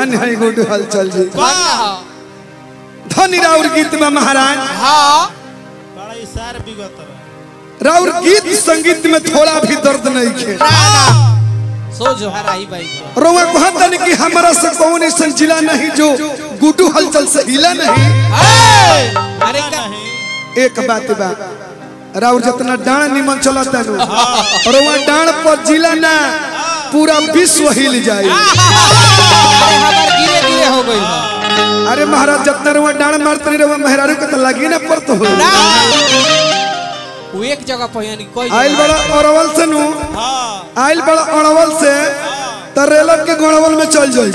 धन है गुड हलचल जी वाह धनी राउर गीत में महाराज हाँ बड़ा इशार बिगत बा राउर गीत संगीत में थोड़ा भी दर्द नहीं खे ना ना सो जो हराई भाई रोवा कहता नहीं कि हमारा से कौन ऐसा जिला नहीं जो गुडू हलचल से हिला नहीं ए! अरे का नहीं एक बात बा राउर जितना डाण निमन चलता नु रोवा डाण पर जिला ना पूरा विश्व हिल जाए अरे हमार गिरे गिरे हो गई बा। अरे महाराज जितना रोवा डाण मारते नहीं रोवा मेहरारू के तो लगी ना पड़तो हो ना वो एक जगह पर यानी कोई आइल बड़ा अरवल से नु हाँ आइल बड़ा अरवल से तो रेलक के गोड़वल में चल जाए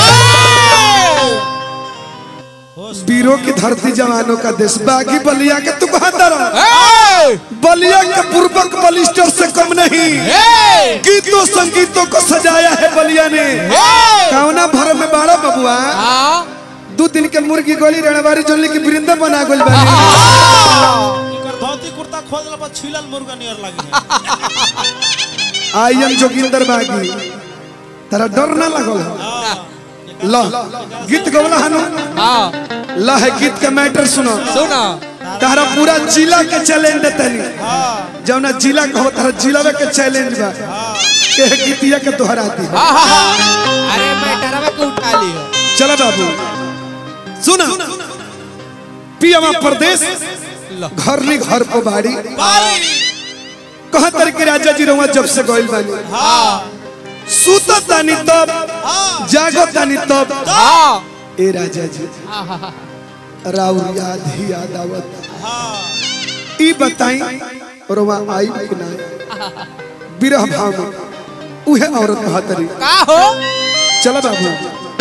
होश वीरों की धरती जवानों का देश बागी बलिया के तू कहता रहो ए! बलिया के पूर्वक बलिस्टर से कम नहीं ए! गीतों संगीतों को सजाया है बलिया ने ए! कौना भर में बाड़ा बबुआ हाँ दू दिन के मुर्गी गोली रणवारी जोली की वृंदा बना गोल बनी एकर धोती कुर्ता खोल देला पर छिलल मुर्गा नियर लगी आई एम जोगिंदर बागी तेरा डर ना लगल हाँ ल गीत गवला हनु हाँ ल है गीत का मैटर सुनो सुनो तारा पूरा जिला के चैलेंज देतनी हाँ जौना जिला कहो तारा जिला के चैलेंज बा के गीतिया के दोहरा दी हाँ हाँ हाँ अरे मैं डरवा के उठा लियो चला बाबू सुना पियावा प्रदेश लो। घर नी घर को बाड़ी बारी कहा तर के राजा जी रहुआ जब से गइल बानी हाँ सुत तानी तब हाँ जागो तानी तब हाँ ए राजा जी हाँ हाँ हाँ राउर याद ही याद आवत हाँ ई बताई रहुआ आई कि ना बिरह भाव में उहे औरत बहातरी का हो चला बाबू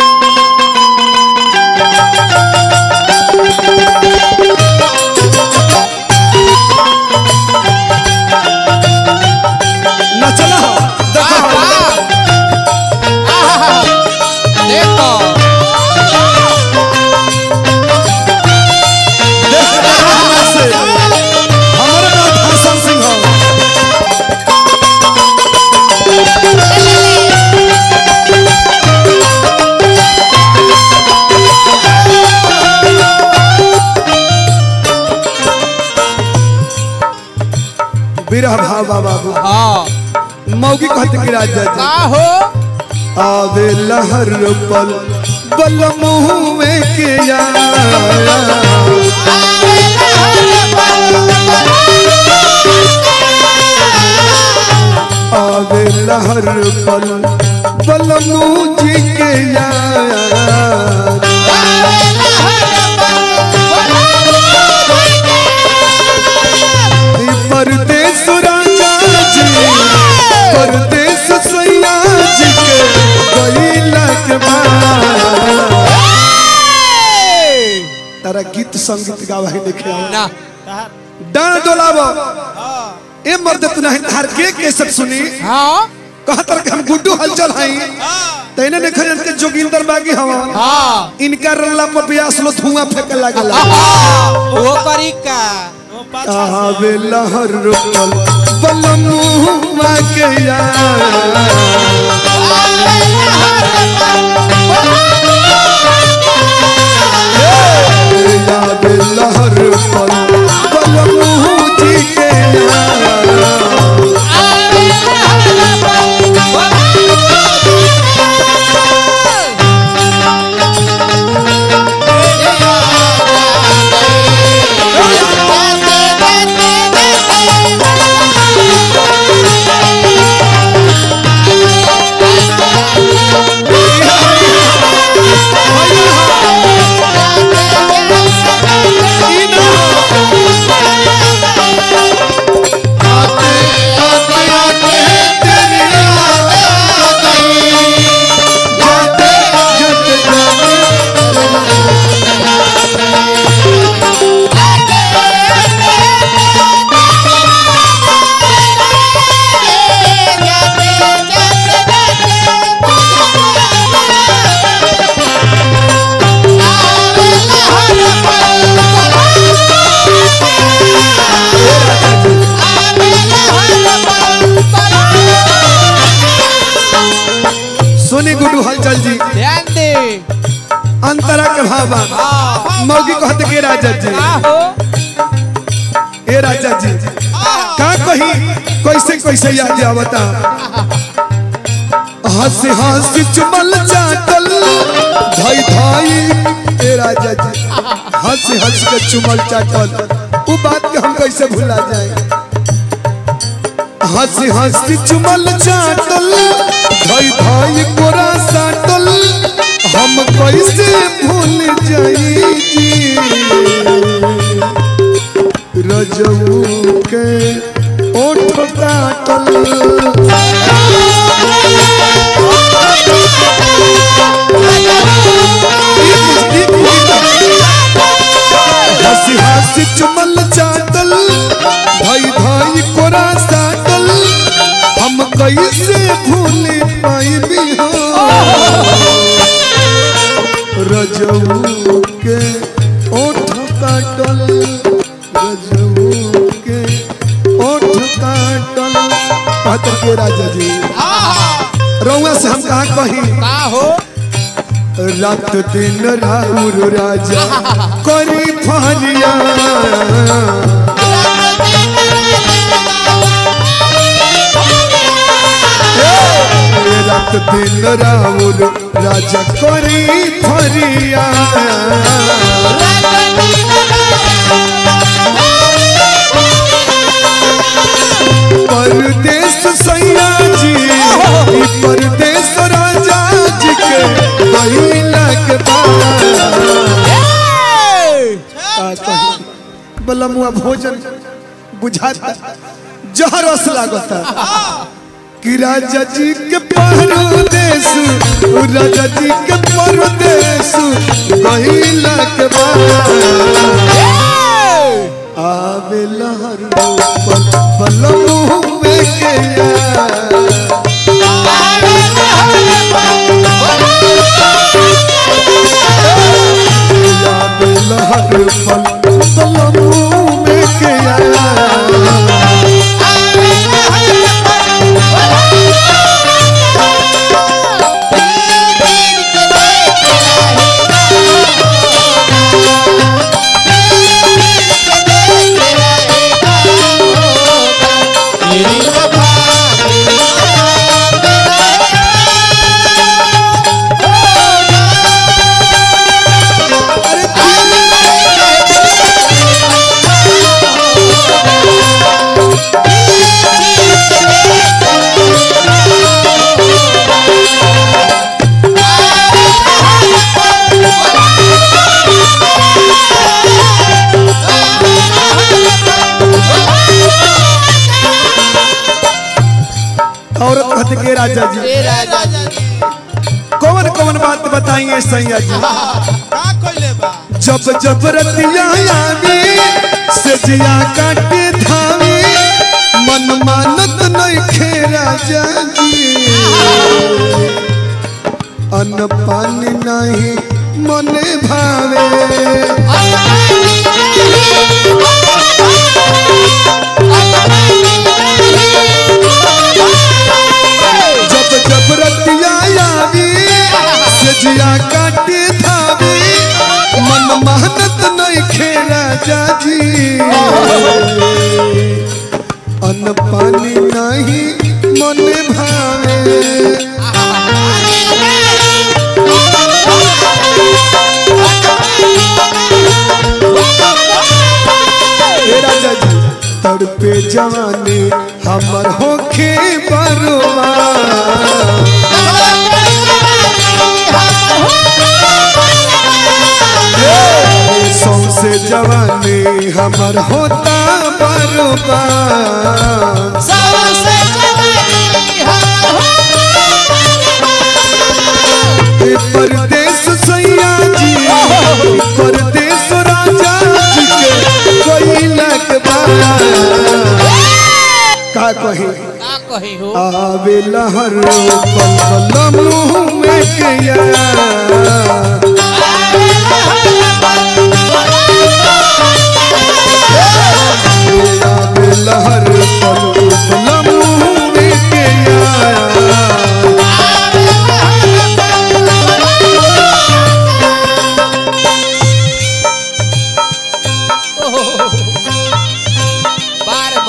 ना चला हो देखो हाँ देखो देख रहे हैं हमरा से हमारे नाम हसन सिंह हो बिरह भावा बाबू हाँ मौगी कहते कि राजा जी का हो आवे लहर पल बल मुँह में के यार आवे लहर पल बल मुँह जी के यार ई परदेस राजा जी परदेस सैया जी के गईला के बाद तारा गीत संगीत गावा ही देखे आओ ना तहार डांड डोलावो हाँ ए मर्द तू नहीं तार के कैसे सुनी हाँ कहतर के हम गुड्डू हलचल हई हाँ तैने ने खजन के जोगिंदर बागी हवा हाँ इनका रल्ला पर बियास लो धुआं फेंके लागला वो करी का वो पाछा आवे लहर पल बल मुँह के यार याद लहर पल पल मुँह जी के यार ई ना अंतरा के भावा मौगी कहते के राजा जी का हो ए राजा जी का कही कैसे कैसे याद आवता हंसी हंसी चुमल चाटल धाई धाई ए राजा जी हंसी हंस के चुमल चाटल वो बात के हम कैसे भुला जाए हंसी हंसी चुमल चाटल धाई धाई कोरा साटल हम कैसे भूल जाई जी रजऊ के ओठ काटल हंसी हंसी चुमल चाटल भाई भाई कोरा साटल हम कैसे भूल पाई रजऊ के ओठ काटल रजऊ के ओठ काटल कहते के राजा जी रउआ से हम कहा कही का हो रात दिन राउर राजा करी फरिया रात दिन राउर राजा करी फरिया परदेश सैया जी ई परदेश राजा जी के बहिला के बाद बलमुआ भोजन बुझाता जहरस लागता कि राजा जी के परदेश उ राजा जी के परदेश बहिला के बाद आवे लहर पल पलमू में के यार आवे लहर पल पलमू में के यार औरत कहते के राजा जी ए राजा जी कौन कौन बात बताइए सैया जी का कइले बा जब जब रतिया आवी से जिया काटे धावी मन मानत नहीं खे राजा जी अन्न पानी नहीं मने भावे जब जब रतिया आवी से जिया काटे धावी मन मानत नहीं खे राजा जी अन्न पानी नहीं मन भावे हे राजा जी तड़पे जवानी हमर होखे बरुआ सौसे जवानी हमर होता बरुआ ए परदेश सैया जी ए परदेश राजा जी के कोई लग का कही का कही हो आवे लहर पल पल मुँह में के यार आवे लहर पल पल मुँह में के यार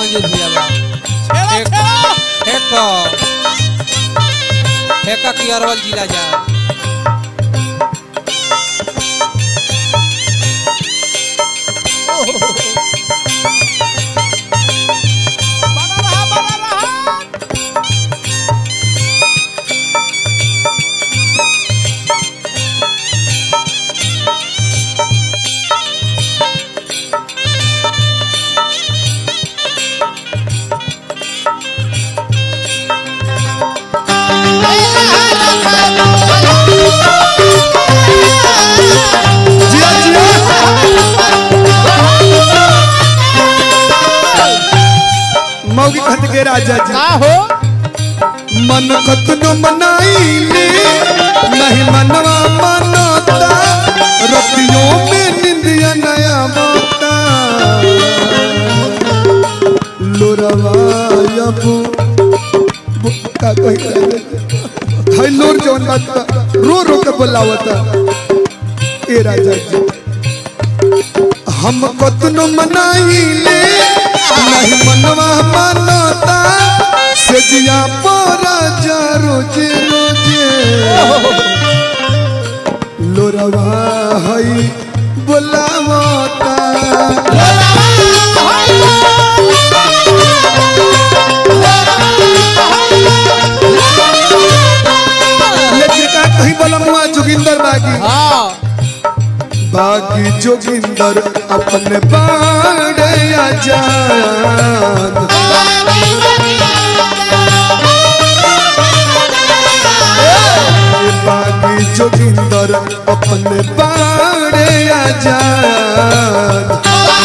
मंजूर भैया बा छेड़ा एक- छेड़ा फेंक फेंका की अरवल जिला जा बना रहा बना रहा जिया जिया मौगी कहत के राजा जी का हो मन कतनो मनाइले नहीं मनवा मनता रतियों में निंदिया नया मोता लोरवा यबू का कही हाय लोर जवन बात बा, रो रो के बोलावता ए राजा जी हम कतनो मनाइले नहीं मनवा मनता से जिया परा जा रोजे रोजे लोरवा हई बोलावता लेकिन का कहीं बोलमुआ जोगिंदर बागी हाँ बागी जोगिंदर अपने बाड़े आजाद बागी जोगिंदर अपने बाड़े आजाद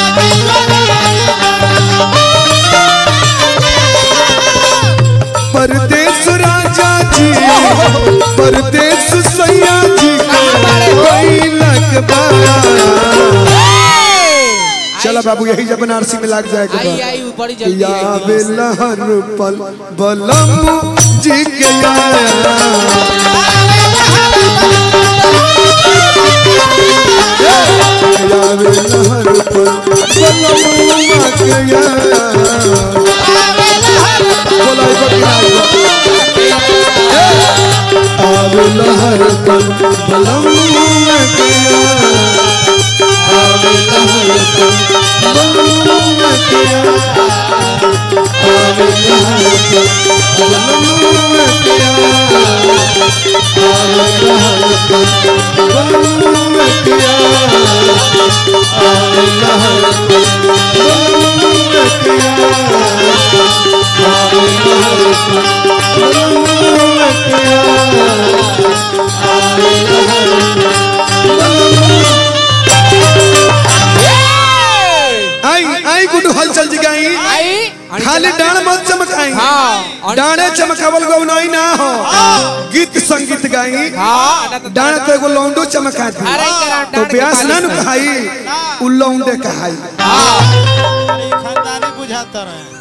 परदेश राजा जी परदेश सैया जी कैलक बाड़ा चला बाबू यही जब बनारसी में लग जाएगा आई आई बड़ी जल्दी या आई। बेलहर पल बलम जी के आया या बेलहर पल बलम के आया बोला एक बार आवे लहर पल बलम के आया आवे लहर पल बलम के आया आवे लहर पल बलम के आया आवे लहर पल बलम के आया आवे लहर पल बलम के आया आवे लहर पल बलम के आया आवे लहर आई आई गुड हलचल जी गई आई खाली डाण मत चमकाई हाँ डाणे चमकावल गौ नहीं ना हो गीत संगीत गाई हाँ ना तो डाण तो एगो लौंडो चमका दी अरे करा तो डांड के ब्यास ना पालिश नु में। कहाई उ लौंडे कहाई हाँ अरे खानदानी बुझाता रहे